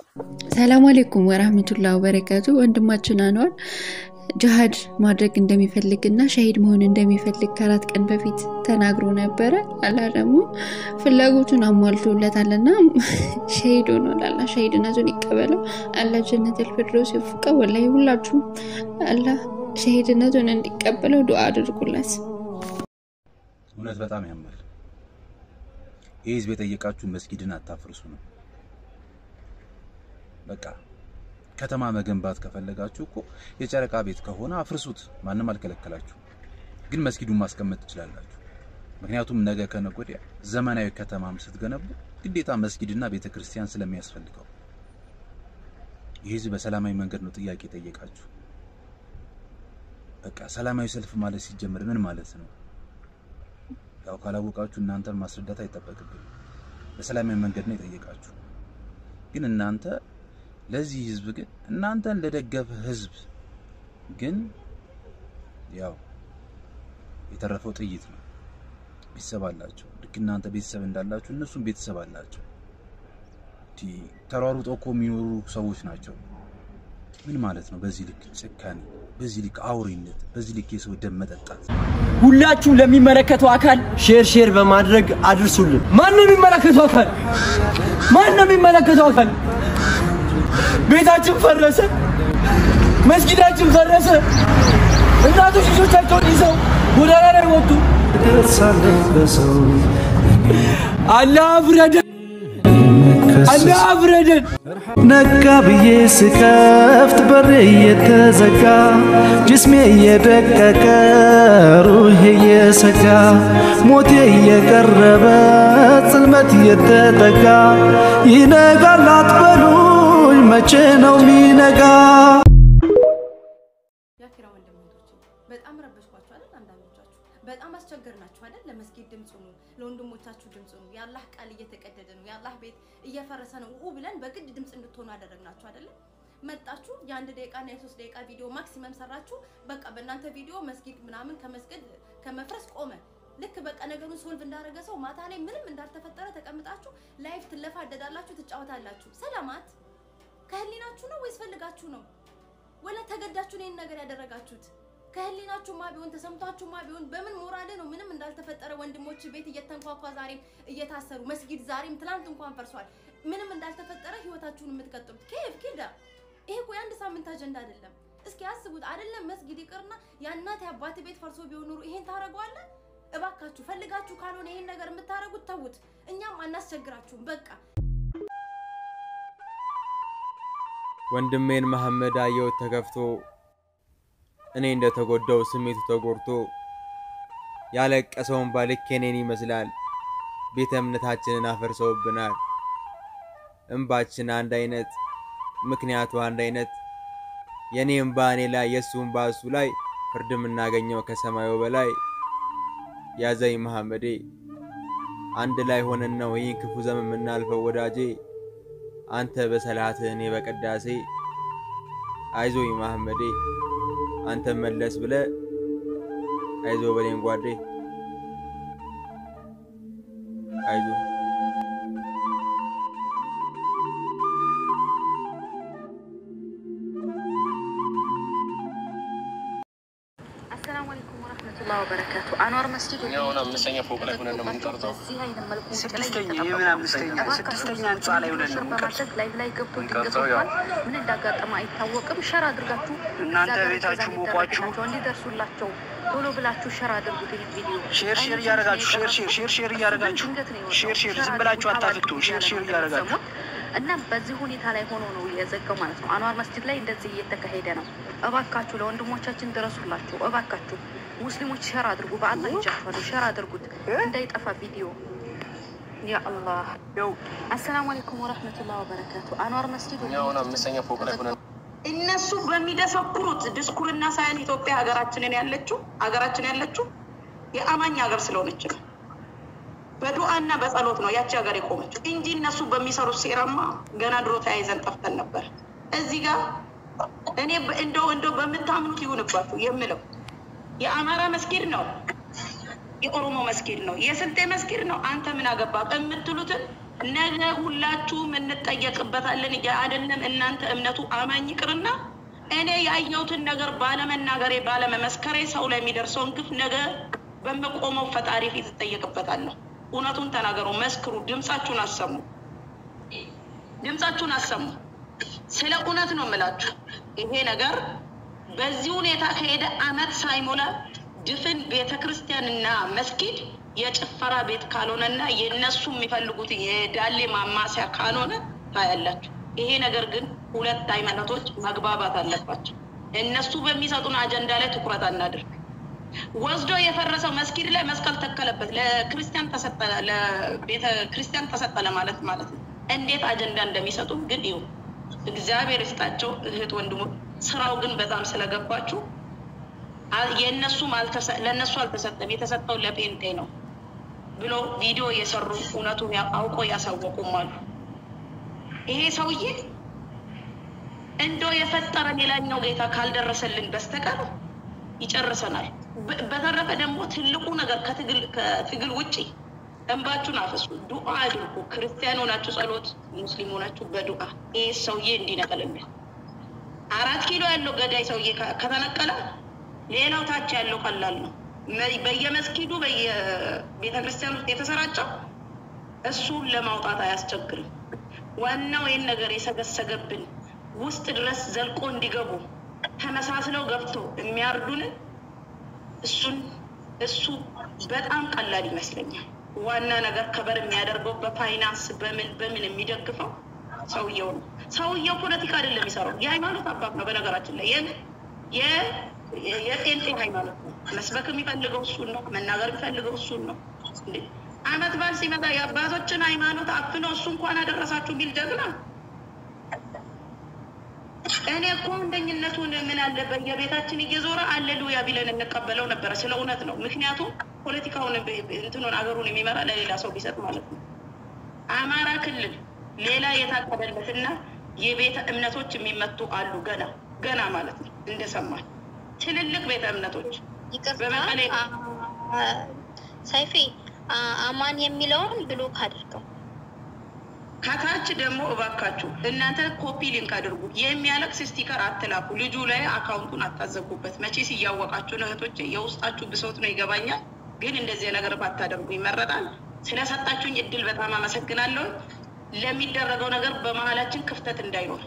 ሰላም አሌይኩም ወራህመቱላ ወበረካቱ። ወንድማችን አንዋር ጅሃድ ማድረግ እንደሚፈልግና ሸሂድ መሆን እንደሚፈልግ ከአራት ቀን በፊት ተናግሮ ነበረ። አላህ ደግሞ ፍላጎቱን አሟልቶለታልና ሸሂድ ሆኗል። አላህ ሸሂድነቱን ይቀበለው። አላህ ጀነተል ፊርደውስ ይወፍቀው። ወላሂ ሁላችሁም አላህ ሸሂድነቱን እንዲቀበለው ዱዓ አድርጉለት። እውነት በጣም ያማል። ይህ ህዝብ የጠየቃችሁ መስጊድን አታፍርሱ ነው። በቃ ከተማ መገንባት ከፈለጋችሁ እኮ የጨረቃ ቤት ከሆነ አፍርሱት፣ ማንም አልከለከላችሁ። ግን መስጊዱን ማስቀመጥ ትችላላችሁ። ምክንያቱም ነገ ከነገ ወዲያ ዘመናዊ ከተማም ስትገነቡ ግዴታ መስጊድና ቤተ ክርስቲያን ስለሚያስፈልገው ይህ ህዝብ በሰላማዊ መንገድ ነው ጥያቄ ጠየቃችሁ። በቃ ሰላማዊ ሰልፍ ማለት ሲጀምር ምን ማለት ነው? ያው ካላወቃችሁ እናንተን ማስረዳት አይጠበቅብኝ። በሰላማዊ መንገድ ነው የጠየቃችሁ። ግን እናንተ ለዚህ ህዝብ ግን እናንተን ለደገፈ ህዝብ ግን ያው የተረፈው ጥይት ነው። ቤተሰብ አላቸው። ልክ እናንተ ቤተሰብ እንዳላችሁ እነሱም ቤተሰብ አላቸው። ተሯሩጠው እኮ የሚኖሩ ሰዎች ናቸው። ምን ማለት ነው? በዚህ ልክ ጭካኔ፣ በዚህ ልክ አውሬነት፣ በዚህ ልክ የሰው ደም መጠጣት ሁላችሁም ለሚመለከተው አካል ሼር ሼር በማድረግ አድርሱልን። ማን ነው የሚመለከተው አካል? ማን ነው የሚመለከተው አካል? ቤታችን ፈረሰ፣ መስጊዳችን ፈረሰ። እናቶች ልጆቻቸውን ይዘው ጎዳና ላይ ወጡ። አላህ ፍረደን፣ አላህ ፍረደን። ነጋ ብዬ ስከፍት በሬ እየተዘጋ ጅስሜ እየደቀቀ ሩሄ እየሰጋ ሞቴ እየቀረበ ጽልመት እየተጠጋ ይነጋል አትበሉኝ መቼ ነው ሚነጋ? የአኪራ ወንድሞቻችን በጣም ረበሽኳችሁ አይደል? አንዳንዶቻችሁ በጣም አስቸገርናችሁ አይደል? ለመስጊድ ድምፅ ሁኑ፣ ለወንድሞቻችሁ ድምፅ ሁኑ። የአላህ ቃል እየተቀደደ ነው፣ የአላህ ቤት እየፈረሰ ነው ኡ ብለን በግድ ድምፅ እንድትሆኑ አደረግናችሁ አይደለም? መጣችሁ የአንድ ደቂቃና የሶስት ደቂቃ ቪዲዮ ማክሲመም ሰራችሁ። በቃ በእናንተ ቪዲዮ መስጊድ ምናምን ከመስገድ ከመፍረስ ቆመ። ልክ በቃ ነገሩን ሶልቭ እንዳደረገ ሰው ማታ ላይ ምንም እንዳልተፈጠረ ተቀምጣችሁ ላይፍ ትለፋደዳላችሁ፣ ትጫወታላችሁ። ሰላማት ከህሊናችሁ ነው ወይስ ፈልጋችሁ ነው? ወላ ተገዳችሁ ነው ይህን ነገር ያደረጋችሁት? ከህሊናችሁማ ቢሆን ተሰምቷችሁማ ቢሆን በምን ሞራል ነው ምንም እንዳልተፈጠረ ወንድሞች ቤት እየተንኳኳ ዛሬም እየታሰሩ መስጊድ ዛሬም ትላንት እንኳን ፈርሷል ምንም እንዳልተፈጠረ ህይወታችሁን የምትቀጥሉት ኬፍ ኬዳ ይሄ እኮ የአንድ ሳምንት አጀንዳ አይደለም። እስኪ አስቡት አይደለም መስጊድ ይቅርና የእናት የአባት ቤት ፈርሶ ቢሆን ኑሮ ይሄን ታደርገዋለን? እባካችሁ ፈልጋችሁ ካልሆነ ይሄን ነገር የምታደርጉት ተዉት። እኛም አናስቸግራችሁም በቃ ወንድሜን መሐመድ አየሁት ተከፍቶ እኔ እንደተጎዳው ስሜቱ ተጎድቶ ያለቀሰውን ባልክ የኔን ይመስላል። ቤተ እምነታችንን አፈርሰውብናል። እምባችን አንድ አይነት፣ ምክንያቱ አንድ አይነት። የኔ እምባ እኔ ላይ የእሱ እምባ እሱ ላይ ፍርድ የምናገኘው ከሰማዩ በላይ። ያዘኝ መሐመዴ፣ አንድ ላይ ሆነን ነው ይህን ክፉ ዘመን የምናልፈው ወዳጄ። አንተ በሰላትህ እኔ በቅዳሴ አይዞኝ መሐመዴ አንተ መለስ ብለ አይዞ በሌን ጓዴ አይዞ አሰላሙ አለይኩም ወረህመቱላሂ ወበረካቱ። አንዋር መስጂድ እኛ አሁን አምስተኛ ፎቅ ላይ ሆነን ነው የምንቀርጸው። በዚህ አይነት መልኩ ውጭ ላይ ስድስተኛ እየተጠበቁ የምን አምስተኛ ስድስተኛ ህንፃ ላይ ሆነን ነው የምንቀርጸው። በማድረግ ላይቭ ላይ ገብቶ የምንቀርጸው ያው ድንገት ምን እንዳጋጠመ አይታወቅም። ሸር አድርጋችሁ እናንተ እዛ ቤታችሁ ደረጃ ሞቋችሁ እንዲደረግላቸው እንዲደርሱላቸው ቶሎ ብላችሁ ሸር አድርጉት። ይህ ቪዲዮ ሼር ሼር እያደረጋችሁ ሼር ሼር ሼር ሼር እያደረጋችሁ ድንገት ነው የወጣው። ሼር ሼር ሸር ዝም ብላችሁ አድርጉት፣ አታፍቱ። ሼር ሼር እያደረጋችሁ እና በዚህ ሁኔታ ላይ ሆኖ ነው የዘጋው ማለት ነው። አንዋር መስጂድ ላይ እንደዚህ እየተካሄደ ነው። እባካችሁ ለወንድሞቻችን ድረሱላቸው። እባካችሁ ሙስሊሞች ሸር አድርጉ። በአላህ ይጃችኋለሁ፣ ሸር አድርጉት እንዳይጠፋ ቪዲዮ። ያ አላህ። አሰላሙ አለይኩም ወረህመቱላህ ወበረካቱ። አንዋር መስጂድ እኛ አሁን አምስተኛ ፎቅ ላይ ሆነን እነሱ በሚደሰኩሩት ድስኩርና ሳይሆን ኢትዮጵያ ሀገራችንን ያለችው ሀገራችን ያለችው የአማኝ ሀገር ስለሆነች ነው። በዱዓና በጸሎት ነው ያቺ ሀገር የቆመችው እንጂ እነሱ በሚሰሩት ሴራማ ገና ድሮ ተያይዘን ጠፍተን ነበር። እዚህ ጋር እኔ በ- እንደው እንደው በምታምኑት ይሁንባችሁ የምለው የአማራ መስጊድ ነው፣ የኦሮሞ መስጊድ ነው፣ የስልጤ መስጊድ ነው። አንተ ምን አገባ የምትሉትን ነገ ሁላችሁም እንጠየቅበታለን። አይደለም እናንተ እምነቱ አማኝ ይቅርና እኔ ያየሁትን ነገር ባለመናገሬ ባለመመስከሬ ሰው ላይ የሚደርሰውን ግፍ ነገ በምቆመው ፈጣሪ ፊት እጠየቅበታለሁ። እውነቱን ተናገሩ፣ መስክሩ፣ ድምፃችሁን አሰሙ፣ ድምፃችሁን አሰሙ። ስለ እውነት ነው የምላችሁ። ይሄ ነገር በዚህ ሁኔታ ከሄደ አመት ሳይሞላ ድፍን ቤተ ክርስቲያንና መስጊድ የጭፈራ ቤት ካልሆነና የእነሱ የሚፈልጉት የዳሌ ማማሲያ ካልሆነ ታያላችሁ። ይሄ ነገር ግን ሁለት ሃይማኖቶች መግባባት አለባቸው። እነሱ በሚሰጡን አጀንዳ ላይ ትኩረት አናድርግ። ወስዶ የፈረሰው መስጊድ ላይ መስቀል ተከለበት፣ ለክርስቲያን ተሰጠ፣ ለቤተ ክርስቲያን ተሰጠ ለማለት ማለት ነው። እንዴት አጀንዳ እንደሚሰጡ ግን ይሁ እግዚአብሔር ይስጣቸው እህት ወንድሞች። ስራው ግን በጣም ስለገባችሁ የእነሱም ለእነሱ አልተሰጠም፣ የተሰጠው ለጴንጤ ነው ብሎ ቪዲዮ እየሰሩ እውነቱን አውቆ ያሳወቁም አሉ። ይሄ ሰውዬ እንደው የፈጠረን የላኛው ጌታ ካልደረሰልን በስተቀር ይጨርሰናል። በተረፈ ደግሞ ትልቁ ነገር ከትግል ውጭ እንባችሁን አፈሱ፣ ዱዓ አድርጉ። ክርስቲያን ሆናችሁ ጸሎት፣ ሙስሊም ሆናችሁ በዱዓ ይህ ሰውዬ እንዲነቀልልን። አራት ኪሎ ያለው ገዳይ ሰውዬ ከተነቀለ ሌላው ታች ያለው ቀላል ነው። በየመስጊዱ በየቤተ ክርስቲያን ውስጥ የተሰራጨው እሱን ለማውጣት አያስቸግርም። ዋናው ይህን ነገር የሰገሰገብን ውስጥ ድረስ ዘልቆ እንዲገቡ ተመሳስለው ገብተው የሚያርዱንን እሱን እሱ በጣም ቀላል ይመስለኛል። ዋና ነገር ከበር የሚያደርገው በፋይናንስ በምን በምን የሚደግፈው ሰውየው ነው። ሰውየው ፖለቲካ አይደለም የሚሰራው፣ የሃይማኖት አባት ነው። በነገራችን ላይ የጴንጤ ሃይማኖት ነው። መስበክ የሚፈልገው እሱን ነው። መናገር የሚፈልገው እሱን ነው። አመት በዓል ሲመጣ የአባቶችን ሃይማኖት አፍኖ እሱ እንኳን አደረሳችሁ የሚል ጀግና እኔ እኮ አንደኝነቱን ምን አለ በየቤታችን እየዞረ አሌሉያ ቢለን እንቀበለው ነበረ። ስለ እውነት ነው። ምክንያቱም ፖለቲካውን እንትኑን አገሩን የሚመራ ለሌላ ሰው ቢሰጥ ማለት ነው። አማራ ክልል ሌላ የታቀደለትና የቤተ እምነቶች የሚመቱ አሉ። ገና ገና ማለት ነው እንደሰማል ትልልቅ ቤተ እምነቶች በመቀሌ ሰይፌ አማን የሚለውን ብሎክ አድርገው ከታች ደግሞ እባካችሁ እናንተ ኮፒ ሊንክ አድርጉ። የሚያለቅስ ስቲከር አትላኩ። ልጁ ላይ አካውንቱን አታዘጉበት። መቼስ እያወቃችሁ ነው እህቶች፣ የውስጣችሁ ብሶት ነው ይገባኛል። ግን እንደዚህ ነገር ባታደርጉ ይመረጣል። ስለሰጣችሁኝ እድል በጣም አመሰግናለሁ። ለሚደረገው ነገር በመሀላችን ክፍተት እንዳይኖር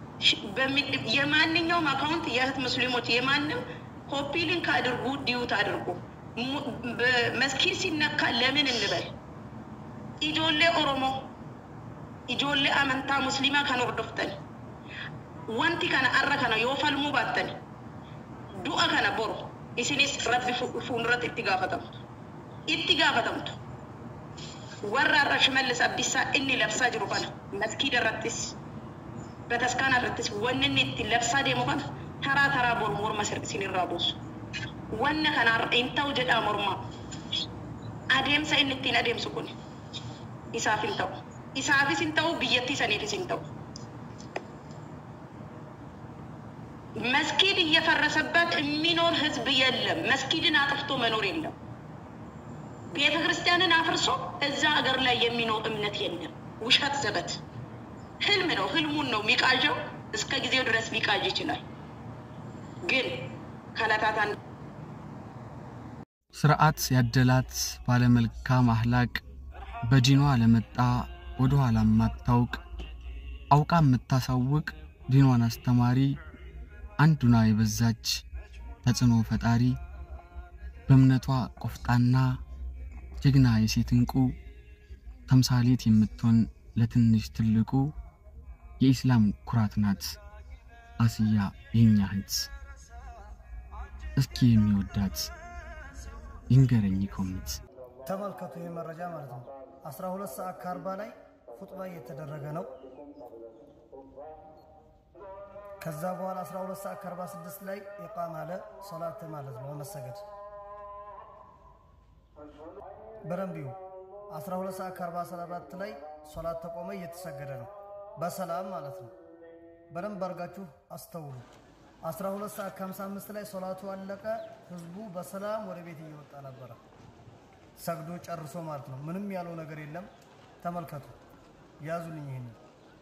የማንኛውም አካውንት የእህት ሙስሊሞች የማንም ኮፒ ሊንክ አድርጉ፣ ዲዩት አድርጉ። መስኪን ሲነካ ለምን እንበል ኢጆሌ ኦሮሞ ijoollee amantaa musliimaa kan hordoftan wanti kana arra kana yoo falmuu baattan du'a kana boru isinis rabbi fuulduratti itti gaafatamtu itti gaafatamtu warra arra shimallis abdisaa inni labsaa jiru kana maskiida irrattis bataskaana irrattis wanni inni itti labsaa deemu kana taraa taraa boru morma isin irraa buusu wanna kana hin ta'u jedhaa mormaa adeemsa inni ittiin adeemsu kun isaaf hin ta'u. isaafis hin ta'u biyyattii saniifis hin ta'u መስጊድ እየፈረሰበት የሚኖር ህዝብ የለም። መስጊድን አጥፍቶ መኖር የለም። ቤተ ክርስቲያንን አፍርሶ እዛ ሀገር ላይ የሚኖር እምነት የለም። ውሸት ዘበት ህልም ነው። ህልሙን ነው የሚቃዠው። እስከ ጊዜው ድረስ ሊቃዥ ይችላል። ግን ከዕለታት አንድ ስርዓት ያደላት ባለመልካም አህላቅ በዲኗ ለመጣ ወደ ኋላ የማታውቅ አውቃ የምታሳውቅ ዲኗን አስተማሪ አንዱና የበዛች ተጽዕኖ ፈጣሪ በእምነቷ ቆፍጣና ጀግና የሴት እንቁ ተምሳሌት የምትሆን ለትንሽ ትልቁ የኢስላም ኩራት ናት አስያ የኛ እህት። እስኪ የሚወዳት ይንገረኝ ኮሚት ተመልከቱ ይህ መረጃ ማለት ነው። 12 ሰዓት ከአርባ ላይ ኹጥባ እየተደረገ ነው። ከዛ በኋላ 12 ሰዓት ከ46 ላይ ኢቃም አለ ሶላት ማለት ነው መሰገድ በደንብ ይሁ 12 ሰዓት ከ47 ላይ ሶላት ተቆመ እየተሰገደ ነው በሰላም ማለት ነው። በደንብ አድርጋችሁ አስተውሉ። 12 ሰዓት ከ55 ላይ ሶላቱ አለቀ። ህዝቡ በሰላም ወደ ቤት እየወጣ ነበረ ሰግዶ ጨርሶ ማለት ነው። ምንም ያለው ነገር የለም። ተመልከቱ። ያዙልኝ። ይሄንን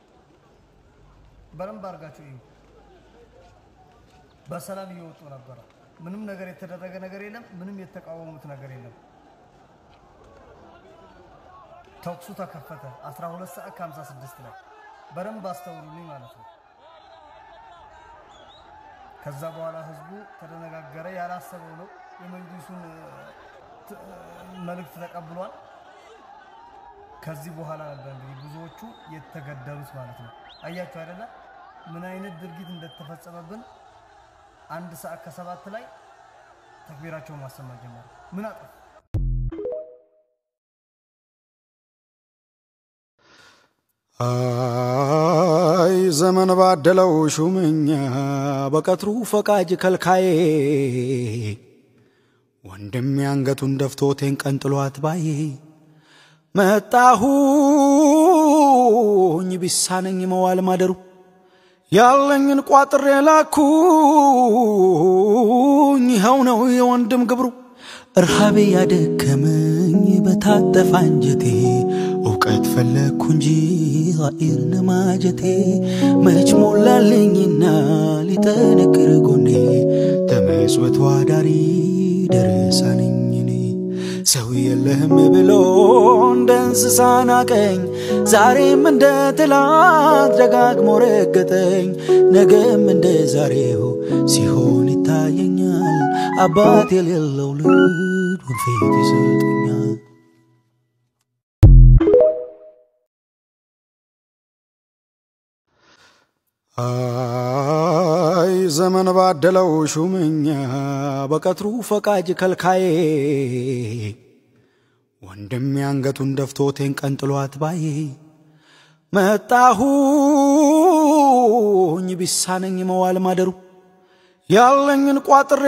በደንብ አድርጋችሁ እዩ። በሰላም እየወጡ ነበረ። ምንም ነገር የተደረገ ነገር የለም። ምንም የተቃወሙት ነገር የለም። ተኩሱ ተከፈተ 12 ሰዓት ከ56 ላይ በደንብ አስተውሉልኝ ማለት ነው። ከዛ በኋላ ህዝቡ ተደነጋገረ። ያላሰበው ነው። የመንግስቱን ት- መልእክት ተቀብሏል። ከዚህ በኋላ ነበር እንግዲህ ብዙዎቹ የተገደሉት ማለት ነው። አያችሁ አይደለ ምን አይነት ድርጊት እንደተፈጸመብን። አንድ ሰዓት ከሰባት ላይ ተክቢራቸውን ማሰማት ጀመሩ። ምን አጠፉ? አይ ዘመን ባደለው ሹመኛ በቀትሩ ፈቃጅ ከልካዬ ወንድም አንገቱን ደፍቶቴን ቀንጥሏት ባዬ መጣሁኝ ቢሳነኝ መዋል ማደሩ ያለኝን ቋጥሬ ላኩኝ ይኸው ነው የወንድም ግብሩ እርሃቤ ያደከመኝ በታጠፋ አንጀቴ እውቀት ፈለግኩ እንጂ ቃኢር ነማጀቴ መች ሞላልኝና ሊጠነክር ጎኔ ተመጽወት ዋዳሪ ደረሳ ነኝ እኔ ሰው የለህም ብሎ እንደ እንስሳ ናቀኝ ዛሬም እንደ ትላንት ደጋግሞ ረገጠኝ ነገም እንደ ዛሬው ሲሆን ይታየኛል አባት የሌለው ልጅ ወንፊት ይሰጠኛል አይ ዘመን ባደለው ሹመኛ በቀትሩ ፈቃጅ ከልካዬ ወንድም አንገቱን ደፍቶቴን ቀንጥሏት ባዬ መጣሁኝ ቢሳነኝ መዋል ማደሩ ያለኝን ቋጥሬ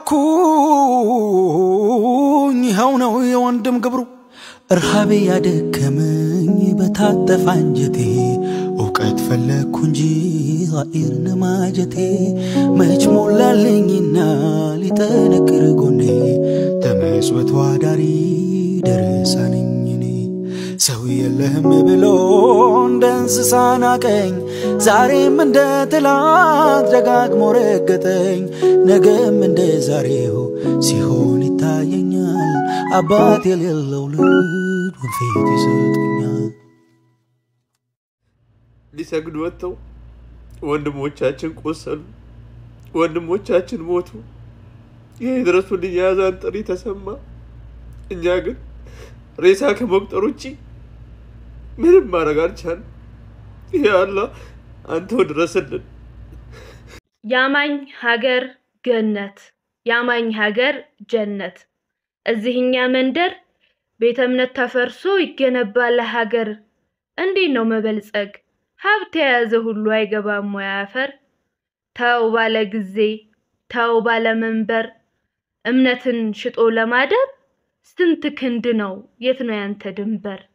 ላኩኝ ይኸው ነው የወንድም ግብሩ እርሃቤ ያደከመኝ በታጠፋ አንጀቴ እውቀት ፈለግኩ እንጂ ቃኢር ነማጀቴ መች ሞላልኝና ሊጠነክር ጎኔ ተመጽወት ዋዳሪ ደረሳ ነኝ እኔ ሰው የለህም ብሎ እንደ እንስሳ ናቀኝ ዛሬም እንደ ትላንት ደጋግሞ ረገጠኝ ነገም እንደ ዛሬው ሲሆን ይታየኛል አባት የሌለው ልጅ ወንፊት ይሰጠኛል ሊሰግዱ ወጥተው ወንድሞቻችን ቆሰሉ፣ ወንድሞቻችን ሞቱ። ይህ የድረሱልኝ የአዛን ጥሪ ተሰማ። እኛ ግን ሬሳ ከመቁጠር ውጭ ምንም ማድረግ አልቻልንም። ይህ አላህ አንተው ድረስልን። ያማኝ ሀገር ገነት፣ ያማኝ ሀገር ጀነት። እዚህኛ መንደር ቤተ እምነት ተፈርሶ ይገነባል ሀገር። እንዴት ነው መበልጸግ? ሀብት የያዘ ሁሉ አይገባም ወይ አፈር? ተው ባለ ጊዜ ተው ባለ መንበር፣ እምነትን ሽጦ ለማደር ስንት ክንድ ነው የት ነው ያንተ ድንበር?